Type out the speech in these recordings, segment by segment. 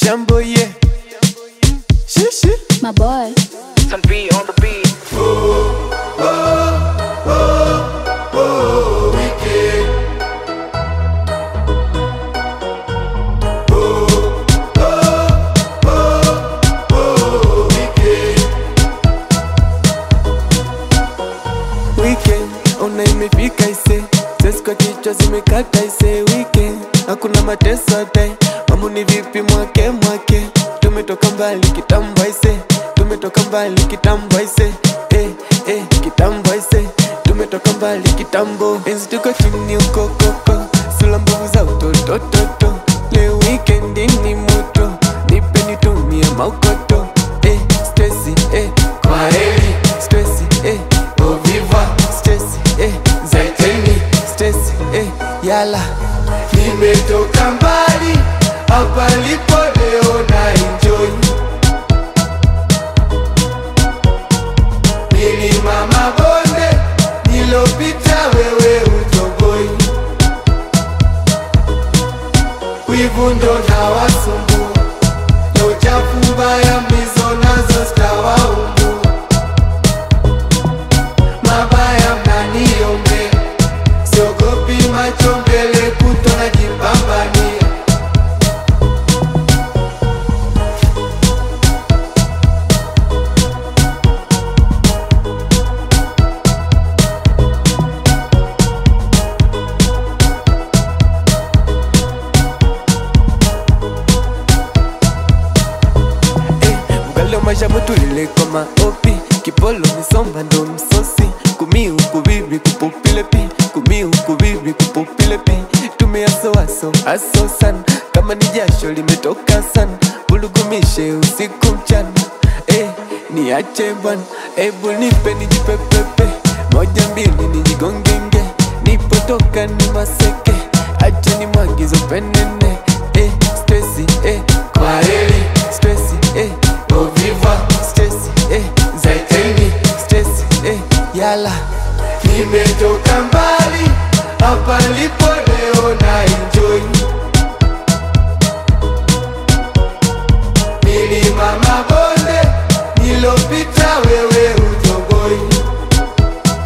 Shambo yeah. Shishi. My boy. Sun B on the beat. Weekend ona imefika ise, sesi kwa kichwa zimekata ise. Weekend hakuna mateso dai, mambo ni vipi mwake mwake? Tumetoka mbali kitambo ise, tumetoka mbali kitambo ise, eh eh kitambo ise, tumetoka mbali kitambo. Enzi tuko chini uko koko, sula mbovu za utotototo. Leo weekend ni moto, nipe nitumie maukoto, eh stresi eh kwa heri stresi eh au viva stresi eh zaiteni stresi eh yala nimetoka mbali hapa lipo leo na enjoy milima mabonde nilopita wewe utoboi wivu ndo na wasumbua na uchafu mbaya mizo nazo zitawaumbu mabaya mnaniombea siogopi macho mbele kuto najipambania Eh, Ugali wa maisha mwetu lileko maopi Kipolo misomba ndo msosi Kumi huku bibi kupupile pi Kumi huku bibi kupupile pi Tumeaso aso aso sana Kama ni jasho limetoka sana Bulugumishe usiku mchana Eh, niache bwana Ebu nipe nijipepepe Moja mbili nijigongenge Nipotoka ni maseke Acha ni mwagizo penene Eh, stresi eh, kwa heri Stresi eh, au viva Stresi eh, zaiteni Stresi eh, yala Nimetoka mbali Hapa lipo leo na enjoy Milima mabonde Nilopita wewe utoboi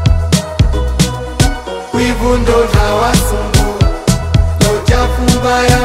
Wivu ndo na wasumbua Na uchafu mbaya